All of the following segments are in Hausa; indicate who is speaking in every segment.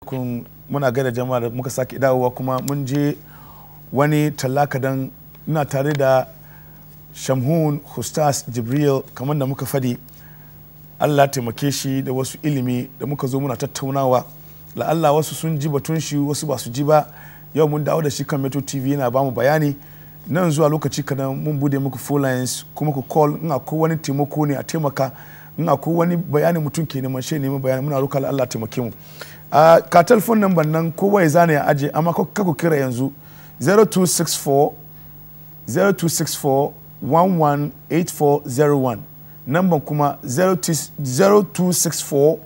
Speaker 1: kun muna gaida jama'a da muka sake dawowa kuma mun je wani tallaka dan ina tare da shamhun hustas jibril kamar da muka fadi allah taimake shi da wasu ilimi da muka zo muna tattaunawa la'alla wasu sun ji batun shi wasu ba su ji ba yau mun dawo da shi kan metro tv yana bamu bayani nan zuwa lokaci kadan mun bude muku phone lines kuma ku call in akwai wani taimako ne a taimaka in akwai wani bayani mutum ke neman shi neman bayani muna roƙa Allah taimake mu a ka telefon number nan kowa ya zane ya aje amma ka ku kira yanzu 0264 0264 118401 namban kuma 0264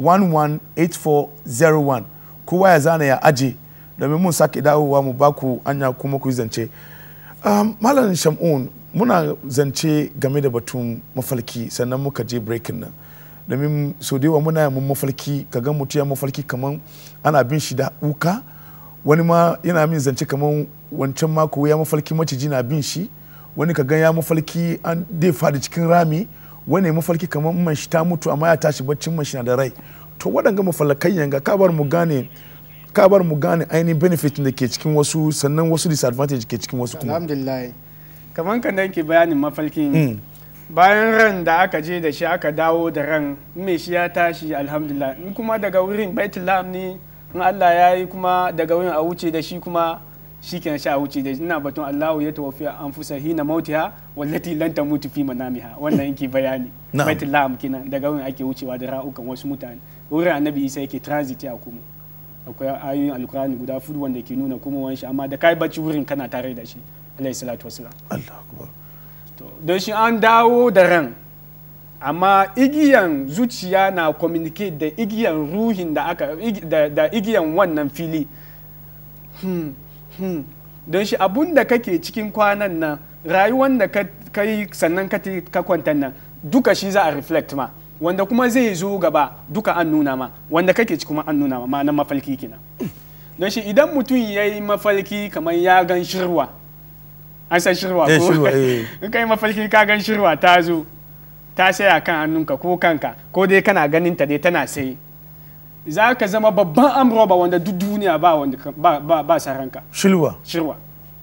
Speaker 1: 118401 kowa ya zane ya aje domin mun sake dawowa mu baku anya kuma ku yi zance um, malam shamun muna zance game da batun mafalki sannan muka je breaking nan domin so da yawa muna mun mafalki ka ga mutum ya mafalki kaman ana bin shi da wuka wani ma yana min zance kaman wancan mako ya mafalki maciji na bin shi wani ka ga ya mafalki an dai fadi cikin rami wani ya mafalki kaman man shi ta mutu amma ya tashi baccin man shi na da rai to waɗanga mafalakai yanga ka bar mu gane ka bar mu gane ainihin benefit da ke cikin wasu sannan wasu disadvantage ke cikin wasu kuma
Speaker 2: alhamdulillah kamar kan da yake bayanin mafalkin bayan ran da aka je da shi aka dawo da ran mai shi ya tashi alhamdulillah in kuma daga wurin baitullah ne in Allah ya yi kuma daga wurin a wuce da shi kuma shi ke sha wuce da ina batun Allahu ya tawafi anfusa hina mautiha wallati lan tamutu fi manamiha wannan yake bayani baitullah kenan daga wurin ake wucewa da ra'ukan wasu mutane wurin annabi Isa yake transit ya kuma akwai ayoyin alkurani guda fudu wanda ke nuna kuma wani amma da kai bacci wurin kana tare da shi alayhi salatu wasalam
Speaker 1: Allah akbar
Speaker 2: to don shi an dawo da ran amma igiyan zuciya na communicate da igiyan ruhin da aka da, igiyan wannan fili hmm, hmm. don shi abun da kake cikin kwanan nan rayuwan da ka yi sannan ka kwanta nan duka shi za a reflect ma wanda kuma zai zo gaba duka an nuna ma wanda kake ci kuma an nuna ma ma'anar mafalki kenan don shi idan mutum ya yi mafalki kamar ya gan shirwa an san shirwa ko in kai mafalki ka gan shirwa ta zo ta saya kan hannunka ko kanka ko dai kana ganin ta dai tana sai za ka zama babban amroba wanda duk duniya ba wanda ba ba, ba saranka
Speaker 1: shirwa
Speaker 2: shirwa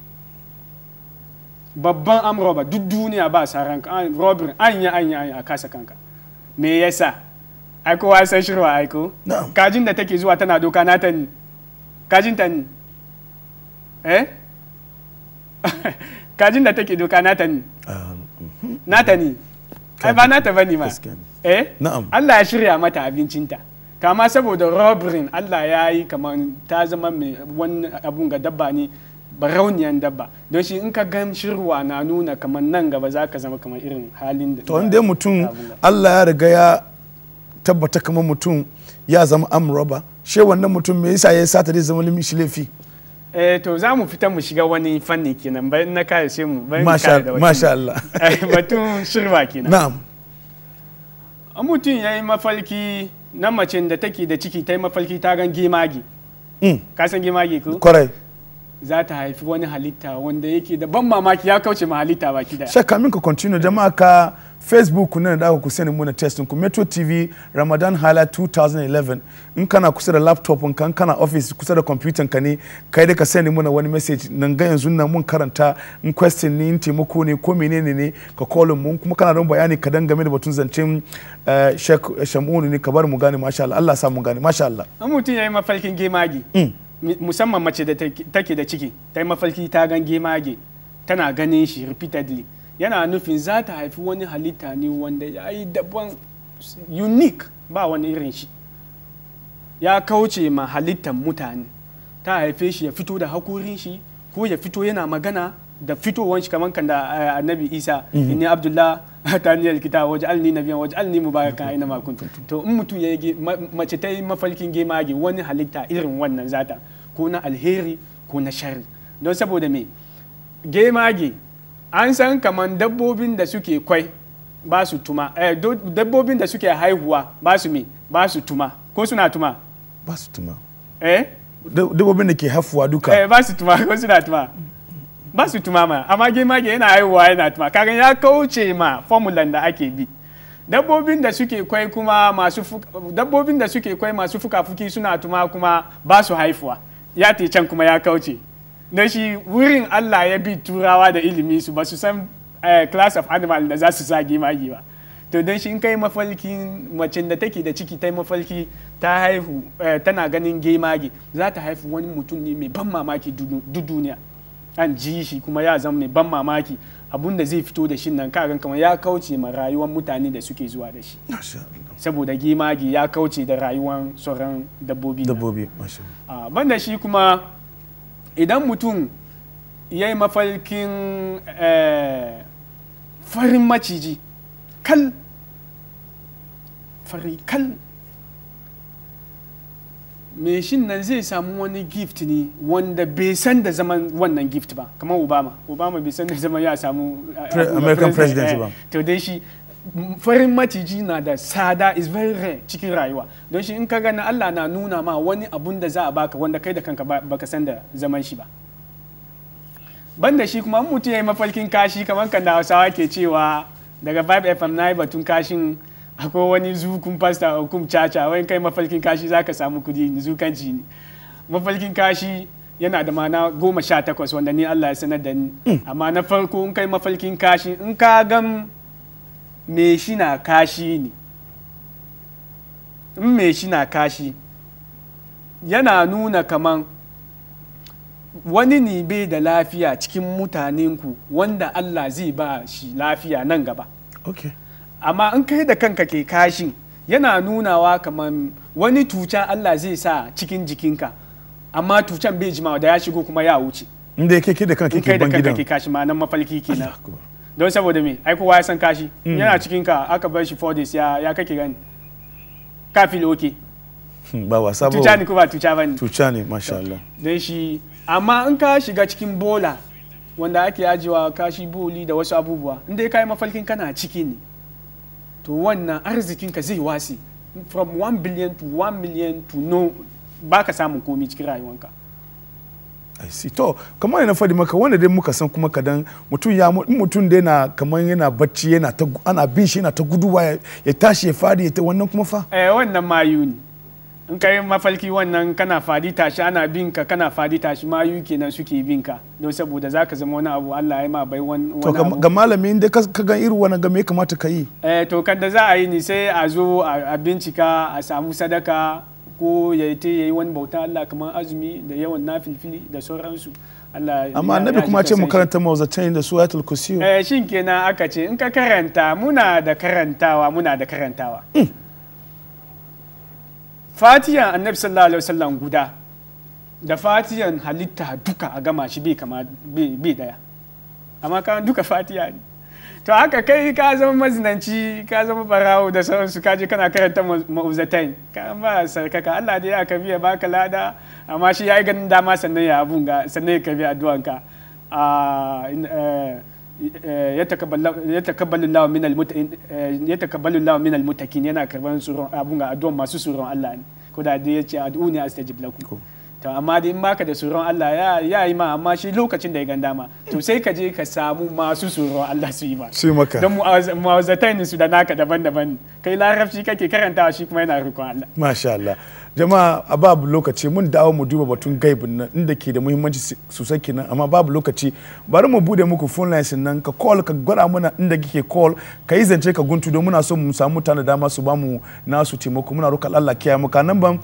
Speaker 2: babban amroba duk duniya ba saranka robin anya anya anya a kasa kanka me yasa ai kowa san shirwa aiko kajin da take zuwa tana doka nata ni kajin ta ni eh kajin da take doka nata ni nata ni ai ba nata bane ma eh Allah ya shirya mata abincinta kama saboda robbery Allah ya yi kamar ta zama mai wani abun ga dabba ne barauniyan dabba don shi in ka gan shirwa na nuna kamar nan gaba za ka zama kamar irin halin da
Speaker 1: to inda mutum Allah ya riga ya tabbata kamar mutum ya zama amuraba she wannan mutum me yasa ya sata zai zama limishi laifi
Speaker 2: eh to za mu fita mu shiga wani fanni kenan bayan na kare sai mu bayan
Speaker 1: masha masha Allah
Speaker 2: batun shirwa kenan
Speaker 1: na'am
Speaker 2: an mutum ya yi mafalki na mace da take da ciki ta yi mafalki ta gan gemagi ka san gemagi ko
Speaker 1: kwarai
Speaker 2: za ta haifi wani halitta wanda yake da ban mamaki ya kauce ma halitta baki da
Speaker 1: shakka min ka continue jama'a ka facebook nan da ku sani muna testin ku metro tv ramadan hala 2011 in kana kusa da laptop ka in kana office kusa da computer ka ne kai da ka sani muna wani message nan ga yanzu nan mun karanta in question ne in taimako ne ko menene ne ka call mun kuma kana don bayani ka dan game da batun zancen shek shamunu ne ka bar mu gane masha Allah Allah sa mu gane masha Allah
Speaker 2: an mutum yayi mafalkin gemagi musamman mace da take da ciki ta yi mafalki ta gan gemage tana ganin shi repeatedly yana nufin za ta haifi wani halitta ne wanda ya yi daban unique ba wani irin shi ya kauce ma halittar mutane ta haife shi ya fito da hakorin shi ko ya fito yana magana da fitowar shi kamar kan da annabi isa inni abdullah taniyar kita waje alni nabiyan waje alni mubarakan aina ma kuntu to in mutum ya yi mace ta yi mafalkin gemage wani halitta irin wannan zata ko na alheri ko na sharri don saboda me gemage an san kamar dabbobin da suke kwai ba su tuma dabbobin da suke haihuwa ba su me ba su tuma ko suna tuma
Speaker 1: ba su tuma
Speaker 2: eh
Speaker 1: dabbobin da ke haifuwa duka
Speaker 2: eh ba su tuma ko suna tuma ba su tuma ma amma gemage yana haihuwa yana tuma kaga ya kauce ma formulan da ake bi dabbobin da suke kwai kuma masu fuk- dabbobin da suke kwai masu fuka-fuki suna tuma kuma ba su haifuwa ya te can kuma ya kauce don shi wurin Allah ya bi turawa da ilimi su ba su san eh, class of animal da za su sa gimagi ba to don shi in kai mafalkin macen da take da ciki ta yi mafalki ta haihu eh, tana ganin gemage za ta haifu wani mutum ne mai ban mamaki duk duniya an ji shi kuma ya zama mai ban mamaki abun da zai fito da shi nan kagan kamar ya kauce ma rayuwar mutane da suke zuwa da shi
Speaker 1: Masha Allah.
Speaker 2: saboda gemage ya kauce da rayuwar sauran dabbobi nan.
Speaker 1: dabbobi masha Allah.
Speaker 2: Ah, banda shi kuma idan mutum ya yi mafalkin eh, farin maciji kal fari kal me shin nan zai samu wani gift ne wanda bai san da zaman wannan gift ba kamar obama obama bai san da zaman ya samu ah,
Speaker 1: Pre-
Speaker 2: abu da
Speaker 1: American
Speaker 2: president,
Speaker 1: president
Speaker 2: eh,
Speaker 1: ba.
Speaker 2: to dai shi m- farin maciji na da sada is very rare cikin rayuwa don shi in ka gani Allah na nuna ma wani abun da za a baka wanda kai da kanka ba- baka san da zaman shi ba banda shi kuma in mutum ya yi mafalkin kashi kamar kan da hausawa ke cewa daga 5 fm na yi batun kashin akwai wani zukun pasta hukum caca wani kai mafalkin kashi za ka samu kudi zukanci ne mafalkin kashi yana da mana goma sha takwas wanda ni Allah ya sanar da ni amma na farko in kai mafalkin kashi in ka gan me shi na kashi ne in me shi na kashi yana nuna kaman wani ne bai da lafiya cikin mutanenku wanda Allah zai ba shi lafiya nan gaba
Speaker 1: okay
Speaker 2: amma in kai da kanka ke kashin yana nunawa kamar wani tuca Allah zai sa cikin jikinka amma tucan bai jimawa da ya shigo kuma ya wuce
Speaker 1: inda yake ke da kanka
Speaker 2: in kai
Speaker 1: ke
Speaker 2: da
Speaker 1: ban
Speaker 2: kanka
Speaker 1: gidan
Speaker 2: ke kashi ma nan mafalki kenan
Speaker 1: Allahu Akbar.
Speaker 2: don saboda me ai kowa ya san kashi yana cikin ka aka bar shi 4 days ya ya kake gani ka feel okay
Speaker 1: Hmm, ba wasa ba
Speaker 2: tuca ne ko ba tuca bane
Speaker 1: tuca ne masha Allah
Speaker 2: don shi amma in ka shiga cikin bola wanda ake ajiyewa kashi boli da wasu abubuwa in dai ka yi mafalkin kana ciki ne to wannan arzikinka zai wasi from 1 billion to 1 million to no ba ka samun komi cikin rayuwanka
Speaker 1: I see. To, kamar yana faɗi maka wanda dai muka san kuma kadan mutum ya mu- in mutum dai na kamar yana bacci yana ta gu- ana bin shi yana ta guduwa ya, ya tashi ya fadi ya ta wannan kuma fa.
Speaker 2: eh wannan mayu ne in ka yi mafalki wannan kana fadi tashi ana bin ka kana fadi tashi mayu kenan suke bin ka don saboda za ka zama wani abu Allah ya ma bai wani
Speaker 1: To
Speaker 2: wani
Speaker 1: ga-
Speaker 2: abu
Speaker 1: ga malami inda ka ka gan irin wannan ga me ya kamata ka yi?
Speaker 2: eh, to kan da za a yi ni sai a zo a a bincika a samu sadaka ko ya te ya yi wani bauta Allah kamar azumi da yawan nafilfili da sauransu Allah
Speaker 1: Amma
Speaker 2: ya-
Speaker 1: annabi
Speaker 2: ya
Speaker 1: kuma
Speaker 2: ji
Speaker 1: ce mu
Speaker 2: kasan shi.
Speaker 1: karanta mawzatain da suratul kursiyu.
Speaker 2: eh, shin kenan aka ce in ka karanta muna da karantawa muna da karantawa fatiyan annabi sallallahu alaihi wasallam guda da fatiyan halitta duka a gama shi bai kama bai bai daya amma kan duka fatiya ne to haka kai ka zama mazinanci ka zama barawo da sauransu ka je kana karanta ma'uzatain ka ba sarkaka Allah da ya ka biya baka lada amma shi ya yi ganin dama sannan ya abun ga sannan ya karbi addu'anka a yatakabbalu Allah min almuttaqin yatakabbalu Allah min almuttaqin yana karban tsoron abun ga addu'an masu tsoron Allah ne ko da dai yace ad'uni astajib lakum to amma dai in baka da tsoron Allah ya ya yi ma amma shi lokacin da ya gan dama to sai ka je ka samu masu tsoron Allah su yi ma
Speaker 1: Su yi maka.
Speaker 2: don mu'awazatainin su da naka daban-daban kai larabci kake karantawa shi kuma yana rikon Allah
Speaker 1: Masha Allah. Jama'a a babu lokaci mun dawo mu duba batun gaibin nan inda ke da muhimmanci si- sosai kenan amma babu lokaci bari mu bude muku phone lines nan ka call ka gwada mana inda kike call ka yi zance ka guntu don muna so mu samu mutane da dama su bamu nasu taimako muna roƙa Allah kiyaye muka namban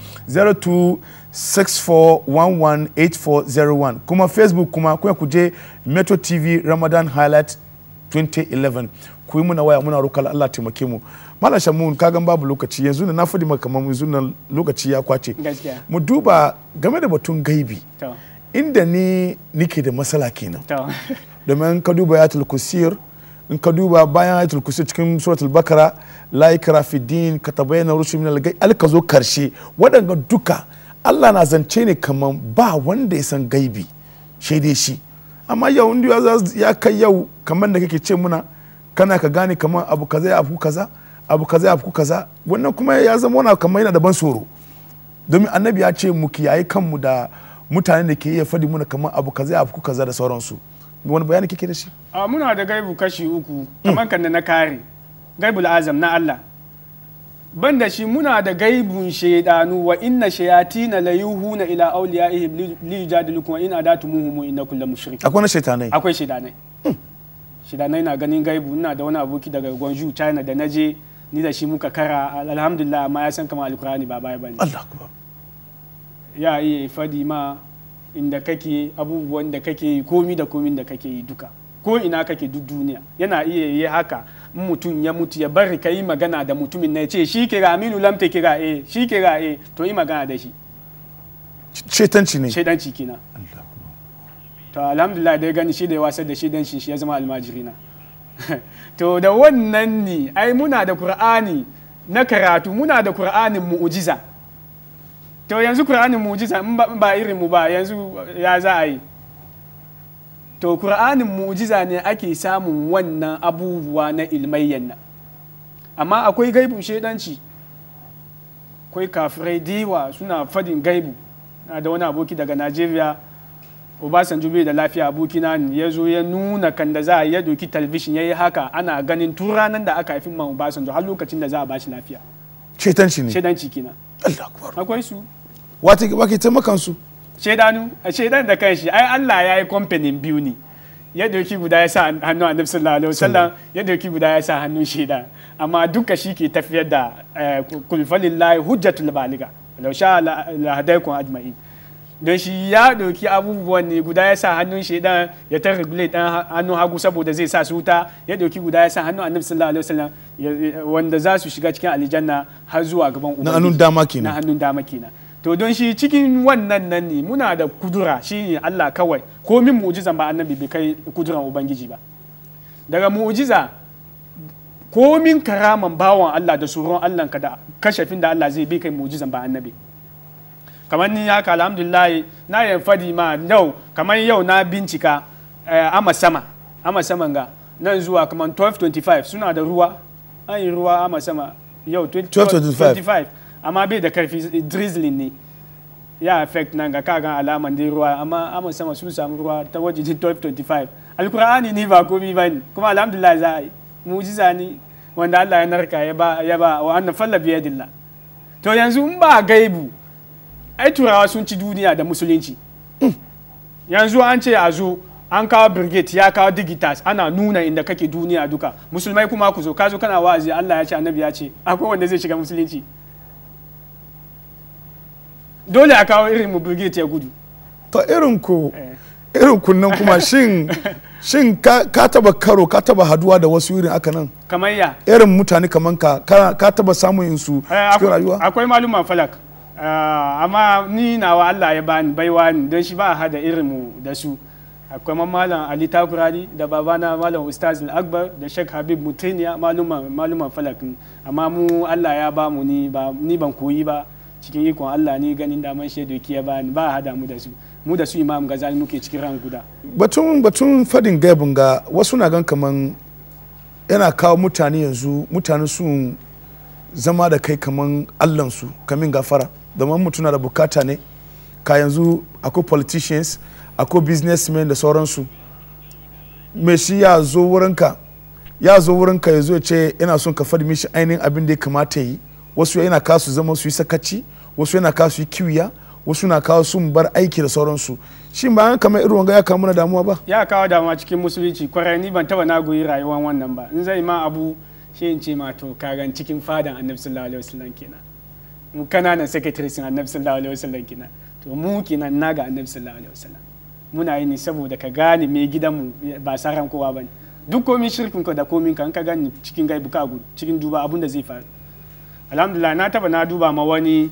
Speaker 1: 0264118401 kuma Facebook kuma kuma ku je Metro TV Ramadan Highlight 2011 ku yi muna waya muna roƙar Allah taimake mu Malam Shamun ka gan babu lokaci yanzu na fadi maka kamar yanzu nan lokaci ya kwace
Speaker 2: gaskiya
Speaker 1: mu duba game da batun gaibi
Speaker 2: to
Speaker 1: inda ni nike da matsala kenan
Speaker 2: to
Speaker 1: domin ka duba ayatul kusir in ka duba bayan ayatul kusir cikin suratul bakara la ikra fi din ka tabayyana rusul min al-gai alka zo karshe waɗanga duka Allah na zance ne kaman ba wanda ya san gaibi shi dai shi amma yau inda ya za- ya kai yau kamar da kake ce muna kana ka gane kaman abu kaza ya afku kaza abu kaza ya afku kaza wannan kuma ya zama wani kamar yana da ban tsoro domin annabi ya ce mu kiyaye kanmu da mutanen da ke iya faɗi muna kamar abu kaza ya afku kaza da sauransu wani bayani kike da shi
Speaker 2: a muna da gaibu kashi uku kamar kan da na kare gaibul azam na Allah ban da shi muna da gaibun shaidanu wa inna shayatina la yuhuna ila awliyaihim li- li yujadilukum wa in adatumuhum innakum la mushrikun
Speaker 1: akwai na shaitanai
Speaker 2: akwai shaidanai shaidanai na ganin gaibu ina da wani aboki daga Gwangju China da naje ni da shi muka kara alhamdulillah amma ya san kamar alkurani ba baya bane
Speaker 1: Allah akbar
Speaker 2: ya iya fadi ma inda kake abubuwan da kake yi komi da komin da kake yi duka ko ina kake duk duniya yana iya yi haka in mutum ya mutu ya bari ka yi magana da mutumin na ya ce shi kira aminu lamta kira eh shi kira eh to yi magana da shi
Speaker 1: shaitanci ne
Speaker 2: shaidanci kina
Speaker 1: Allah akbar
Speaker 2: to alhamdulillah da ya gani shi da ya wasar da shaidan shi ya zama almajirina to da wannan ne ai muna da qur'ani na karatu muna da qur'anin mu'jiza to yanzu qur'anin mu'jiza in ba- in ba irin mu ba yanzu ya za a yi to qur'anin mu'jiza ne ake samun wannan abubuwa na ilmayyan nan amma akwai gaibun shaidanci akwai kafirai diwa suna fadin gaibu na da wani aboki daga najeriya obasanjo bai da lafiya abokina ne ya zo ya nuna kan da za a ya doki talabishin ya yi haka ana ganin tun ranar da aka haifi man obasanjo har lokacin da za a bashi lafiya
Speaker 1: shaitanci ne
Speaker 2: shaidanci kenan
Speaker 1: Allah akbar
Speaker 2: akwai su
Speaker 1: wata ba ke taimakan su
Speaker 2: shaidanu a shaidan da kanshi ai Allah ya yi kamfanin biyu ne ya doki guda ya sa hannun annabi sallallahu alaihi wasallam ya doki guda ya sa hannun shaida amma duka shi ke tafiyar da eh, kul falillahi hujjatul baliga law sha la la hadaikum ajma'in don shi ya doki abubuwan ne guda ya sa hannun shaidan ya ta regulate dan hannun hagu saboda zai sa su wuta ya doki guda ya sa hannun annabi sallallahu alaihi wasallam ya- wanda za su shiga cikin aljanna har zuwa gaban ubangiji
Speaker 1: hannun dama
Speaker 2: na
Speaker 1: kenan
Speaker 2: hannun dama kenan to don shi cikin wannan nan ne muna da kudura shi ne Allah kawai ko min mu'jizan ba annabi bai kai kuduran ubangiji ba daga mu'jiza ko min karaman bawan Allah da tsoron Allah ka da kashafin da Allah zai bai kai mu'jizan ba annabi kamar ni haka alhamdulillah na yin fadi ma yau kamar yau na bincika eh, ama sama ama saman ga nan zuwa kamar 1225 suna da ruwa an yi ruwa ama sama yau
Speaker 1: 1225.
Speaker 2: 25 amma bai da karfi drizzling ne ya affect nan ga kagan alaman dai ruwa amma ama sama sun samu ruwa ta wajen 1225 alkur'ani ni ba komi ba ne kuma alhamdulillah za a yi mujiza ne wanda Allah ya narka ya ba ya ba wa annan falla biyadillah to yanzu in ba gaibu ai turawa sun ci duniya da musulunci yanzu an ce a zo an kawo brigade ya kawo digitas ana nuna inda kake duniya duka musulmai kuma ku zo ka zo kana wa'azi Allah ya ce annabi ya ce akwai wanda zai shiga musulunci dole a kawo irin mu brigade ya gudu
Speaker 1: to irin ku
Speaker 2: Eh.
Speaker 1: irin kunnan kuma shin shin ka ka taba karo ka taba haduwa da wasu irin aka nan
Speaker 2: kamar ya
Speaker 1: irin mutane kaman ka ka ka taba samun yin su
Speaker 2: Eh,
Speaker 1: cikin
Speaker 2: akwai-
Speaker 1: rayuwa
Speaker 2: akwai maluman falak Ah, amma ni nawa Allah ya bani baiwa ni don shi ba a hada irin mu da su akwai man malam Ali Takurani da babana malam Ustaz Akbar da Sheikh Habib Mutiniya maluman maluman falak ne amma mu Allah ya ba mu ni ba ni ban koyi ba cikin ikon Allah ni ganin daman shaidu ya bani ba a hada mu da su mu da su Imam Ghazali muke cikin ran guda
Speaker 1: batun batun fadin gaibin ga wasu na gan kaman yana kawo mutane yanzu mutane sun zama da kai kaman allansu kamin gafara domin mutum na da bukata ne ka yanzu akwai politicians akwai businessmen da sauransu me shi ya zo wurinka ya zo wurinka ya zo ya ce yana son ka faɗi mishi ainihin abin da ya kamata yi wasu yana kawo su zama su yi sakaci wasu yana kawo su yi kiwiya wasu na kawo su bar aiki da sauransu shi ba an kamar irin wanga ya kawo mana damuwa ba
Speaker 2: ya kawo damuwa cikin musulunci kwarai ni ban taba na goyi rayuwar wannan ba in zai ma abu shi in ce ma to kagan cikin fadan annabi sallallahu alaihi wasallam kenan mu kananan secretary sun annabi sallallahu alaihi wasallam kenan to mu kenan na ga annabi sallallahu alaihi wasallam muna yi ne saboda ka gane me gidanmu ba saran kowa bane duk komin shirkin ka da komin ka in ka gani cikin gaibu ka gudu cikin duba abun da zai faru alhamdulillah na taba na duba ma wani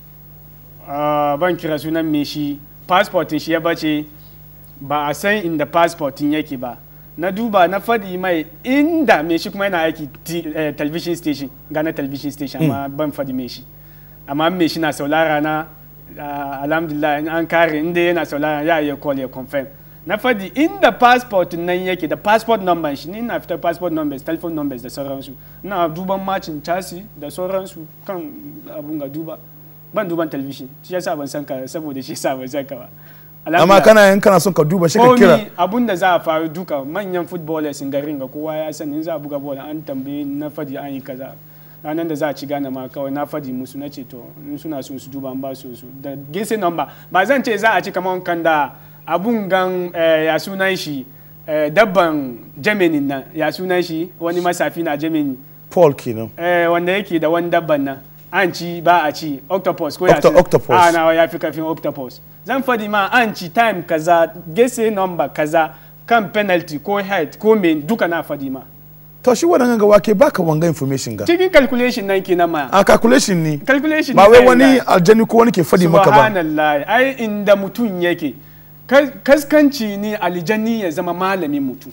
Speaker 2: ah, ban kira sunan me shi passportin shi ya bace ba a san inda passportin yake ba na duba na faɗi mai inda me shi kuma yana aiki t- eh, television station gana television station amma ban faɗi me shi amma me shi na saulara na ah, alhamdulillah in an kare inda yana saulara ya iya call ya confirm na faɗi inda passport nan yake da passport number shi ni na fitar passport numbers telephone numbers da sauransu ina duban macin chasi da sauransu kan abun ga duba ban duban television shi yasa ban san ka saboda shi yasa ban san ka ba
Speaker 1: amma kana yin kana son ka duba shi ka kira
Speaker 2: komi abun da za a faru duka manyan footballers in garin ga kowa ya sani in za a buga ball an tambaye na fadi an yi kaza ranar da za a ci gane ma kawai na fadi musu na ce to in suna so su duba an ba su su da gese number ba zan ce za a ci kamar kan da abun gan eh, ya sunan shi eh, dabban germany nan ya sunan shi wani masafi na germany
Speaker 1: paul kenan
Speaker 2: eh, wanda yake da wani dabban nan an ci ba a ci octopus ko ya
Speaker 1: Octo-
Speaker 2: ce-
Speaker 1: octopus.
Speaker 2: a nawa ya fi kafin octopus zan fadi ma an ci time kaza gese number kaza kan penalty ko head ko main duka na fadi ma
Speaker 1: to shi waɗannan ga wake baka wanga information ga
Speaker 2: cikin calculation nan kenan ma
Speaker 1: a calculation ne
Speaker 2: calculation
Speaker 1: ba wai
Speaker 2: ne
Speaker 1: wani
Speaker 2: na-
Speaker 1: aljani ko wani ke fadi maka ba
Speaker 2: subhanallah ai inda mutum yake kas- kaskanci ne aljanni ya zama malamin mutum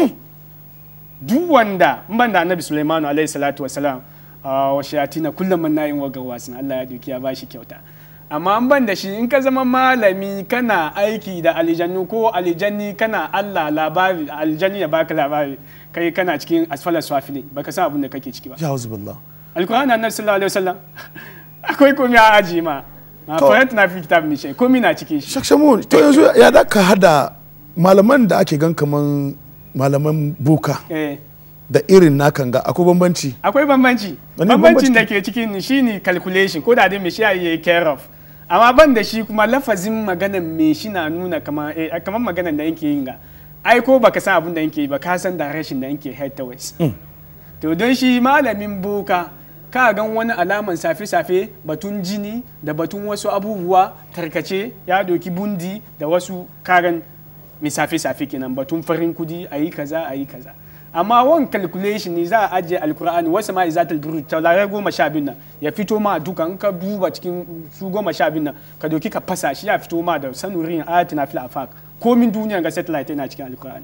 Speaker 2: duk wanda in ban da annabi sulaimanu alaihi salatu wasalam a wa shayatina kullum man nayin waga wasin Allah ya duki ya bashi kyauta amma an ban da shi in ka zama malami kana aiki da aljannu ko aljanni kana Allah labari aljanni ya baka labari kai kana cikin asfalar swafili baka san abin da kake ciki ba
Speaker 1: ya hauzu billah
Speaker 2: alkur'ani annabi sallallahu alaihi wasallam akwai komai a aji ma ma
Speaker 1: To.
Speaker 2: fayat na fi kitab mishe komai na cikin shi
Speaker 1: shakshamu to yanzu ya da ka hada malaman da ake gan kaman malaman buka
Speaker 2: eh
Speaker 1: da irin nakan ga akwai bambanci
Speaker 2: akwai bambanci
Speaker 1: Wani
Speaker 2: bambancin
Speaker 1: bambanci?
Speaker 2: da ke cikin shi ne calculation ko da dai me shi ya yi care of amma ban da shi kuma lafazin maganan me shi na nuna kamar eh, kamar maganan da yake yin ga ai ko baka san abin da yake yi ba ka san direction da yake head towards to don shi malamin boka ka gan wani alaman safe-safe batun jini da batun wasu abubuwa tarkace ya doki bundi da wasu karan mai safe-safe kenan batun farin kudi a yi kaza a yi kaza amma wan calculation ne za a ajiye alkur'ani wasu ma izatul durud taurare goma sha biyu nan ya fito ma duka in ka duba cikin su goma sha biyu nan ka doki ka fasa shi ya fito ma da sanurin ayatina fil afaq komin duniya ga satellite yana cikin alkur'ani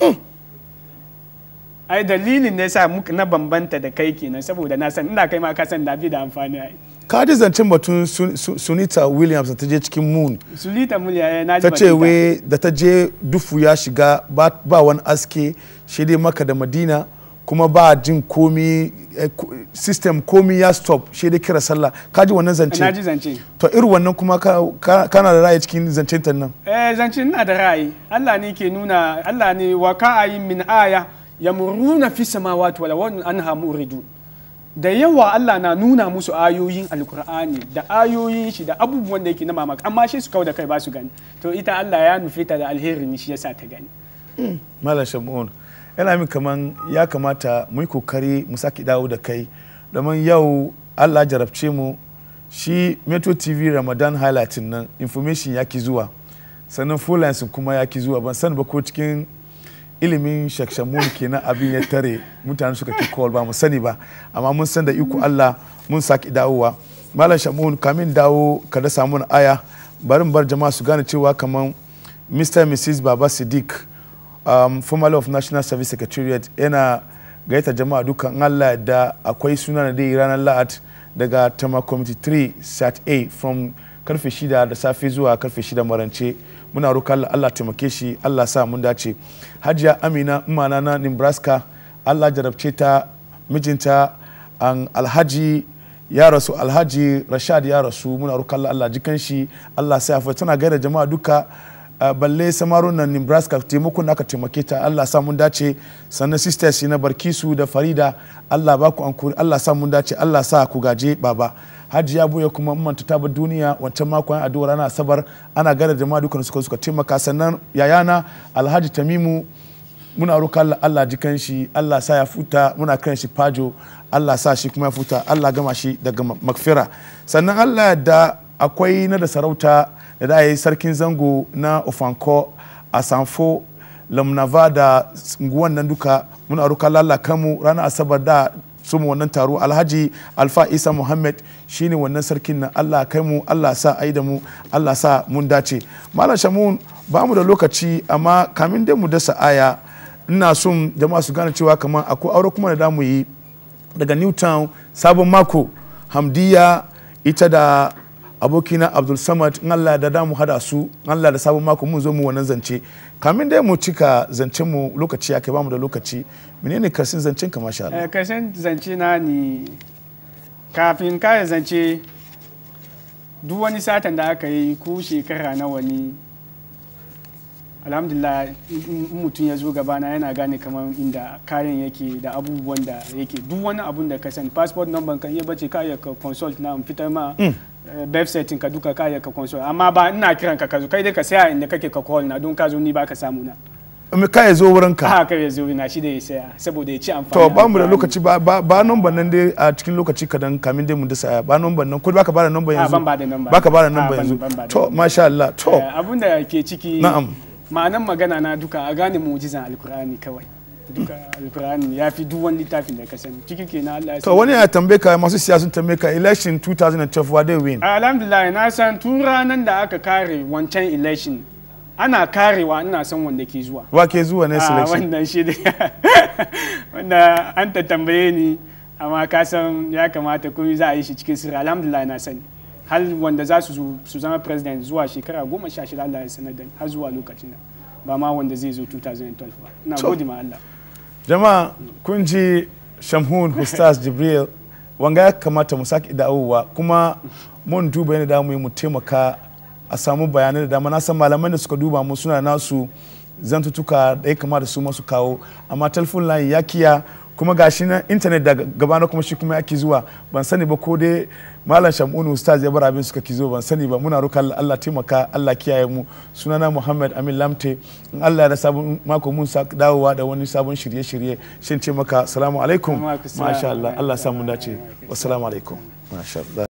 Speaker 2: ai dalilin ne sa muka na bambanta da kai kenan saboda na san ina kai ma ka san da bi da amfani ai
Speaker 1: ka ji zancen batun Sun- Sun- sunita williams da ta je cikin moon
Speaker 2: sulita mulya na ji
Speaker 1: ta ce
Speaker 2: batun
Speaker 1: wai da ta je dufu ya shiga ba ba wani aske shi dai maka da madina kuma ba jin komi eh, ko- system komi ya stop shi dai kira sallah ka ji wannan
Speaker 2: ta. na
Speaker 1: zance
Speaker 2: ji zance
Speaker 1: to irin wannan kuma ka- ka- kana da ra'ayi cikin zancen ta nan
Speaker 2: eh zance ina da ra'ayi Allah ne ke nuna Allah ne wa ka'ayin min aya yamuruna fi samawati wala wa anha muridun da yawa Allah na nuna musu ayoyin alkur'ani da ayoyin shi da abubuwan da yake na mamaki amma shi su kawo da kai ba su gani to ita Allah ya nufi ta da alheri ne shi yasa ta gani
Speaker 1: malam shamun yana min kaman ya kamata mu yi kokari mu sake dawo da kai domin yau allah jarabce mu shi metro tv ramadan highlighting nan information ya ki zuwa sannan full kuma ya ki zuwa ban san ba ko cikin ilimin shakshamun kenan abin ya tare mutane suka ki call ba mu sani ba amma mun san da iko allah mun sake dawowa malam shamun kamin dawo ka da samu aya bari mu bar jama'a su gane cewa kaman mr and mrs baba siddiq um, formerly of national service secretariat yana gaita jama'a dukkan allah da akwai suna da dai ranar la'at daga tama committee 3 sat a from karfe 6 da safe zuwa karfe 6 marance muna roƙa allah allah taimake shi allah sa mun dace hajiya amina umana na nebraska allah jarabce ta mijinta an alhaji ya rasu alhaji rashad ya rasu muna roƙa allah allah jikan shi allah sa ya tana gaida jama'a duka Uh, balle samarun nan nebraska taimakon aka taimake ta allah sa mun dace sannan sisters na barkisu da farida allah ba ku ankuri allah sa mun dace allah sa ku gaje baba hajji ya buya kuma manta ta bar duniya wancan makon addu'ar ana asabar ana gada jama'a dukkan suka suka taimaka sannan yayana alhaji tamimu muna roƙa Allah Allah jikan shi Allah sa ya futa muna kiran shi fajo Allah sa shi kuma ya futa Allah gama shi daga makfira sannan Allah da akwai na da sarauta da da yi sarkin zango na ofanko a sanfo lamnava da nguwan nan duka muna roƙa Allah kanmu ranar asabar da suma wannan taro alhaji alfa isa muhammad shine wannan sarkin nan allah kai mu allah sa ai da mu allah sa mun dace malam shamun ba mu da lokaci amma kamin dai mu dasa aya ina son jama'a su gane cewa kamar akwai aure kuma da damu yi daga newtown sabon mako hamdiya ita da abokina abdul samad in allah da damu hada su in allah da sabon mako mun zo mu wannan zance kamin dai mu cika zancen mu lokaci ya kai bamu da lokaci menene karsin zancen ka masha Allah
Speaker 2: Eh, karshen zance na ni kafin kare zance duk wani satan da aka yi ko shekara nawa ne alhamdulillah in mutum ya zo gabana yana gane kamar inda kayan yake da abubuwan da yake duk wani abun da ka sani passport number kan iya bace ka iya ka consult na in fitar ma website ka duka ka iya ka consult amma ba ina kiran ka ka zo kai dai ka saya inda kake ka call na don ka zo ni ba ka samu na
Speaker 1: me ka ya zo wurin ka
Speaker 2: ha kai ya zo na shi da ya saya saboda ya ci amfani
Speaker 1: to ba mu da lokaci ba ba ba number nan dai a cikin lokaci kadan kamin dai mu dasa ba number nan ko baka ba da number
Speaker 2: Ah,
Speaker 1: yanzu
Speaker 2: ban ba da number.
Speaker 1: baka ba da
Speaker 2: Ah,
Speaker 1: number
Speaker 2: ban-
Speaker 1: yanzu
Speaker 2: ban ba da
Speaker 1: to
Speaker 2: number.
Speaker 1: masha Allah to
Speaker 2: Eh, abun da ke ciki
Speaker 1: Na'am.
Speaker 2: ma'anan magana na duka a gane mu'jizan alkur'ani kawai duka alkur'ani ya fi duk wani littafin da ka sani ciki ke na Allah ya
Speaker 1: to
Speaker 2: sani.
Speaker 1: wani ya tambaye ka masu siyasun tambaye ka election 2012 wa dai win
Speaker 2: alhamdulillah na san tun ranar da aka kare wancan election ana karewa ina san wanda ke zuwa
Speaker 1: wa ke zuwa ne
Speaker 2: Ah,
Speaker 1: selection
Speaker 2: wannan shi da wanda an ta tambaye ni amma ka san ya kamata kuma za a yi shi cikin sirri alhamdulillah na sani hal wanda za su zo- su zama president zuwa shekara goma sha shida Allah ya sanar da ni har zuwa lokacin nan ba ma wanda zai zo 2012 ba ina
Speaker 1: To.
Speaker 2: gode ma Allah
Speaker 1: jama'a kun ji shamhun hustas jibril wanga ya kamata mu sake dawowa kuma mun duba yadda damu yi mu taimaka a samu bayanai da dama na san malaman da suka duba mu suna nasu zantutuka da ya kamata su masu kawo amma telefon line ya kiya kuma gashi na intanet da gabana kuma shi kuma yaki zuwa ban sani ba ko dai malam shamunu ustaz ya bar abin suka ki zo ban sani ba muna roƙa Allah Allah taimaka Allah kiyaye mu sunana Muhammad Amin Lamte in Allah da sabon mako mun sa dawowa da wani sabon shirye-shirye shin ce maka assalamu alaikum
Speaker 2: Wa alaikum salam.
Speaker 1: masha Allah Allah sa mun dace wassalamu alaikum masha Allah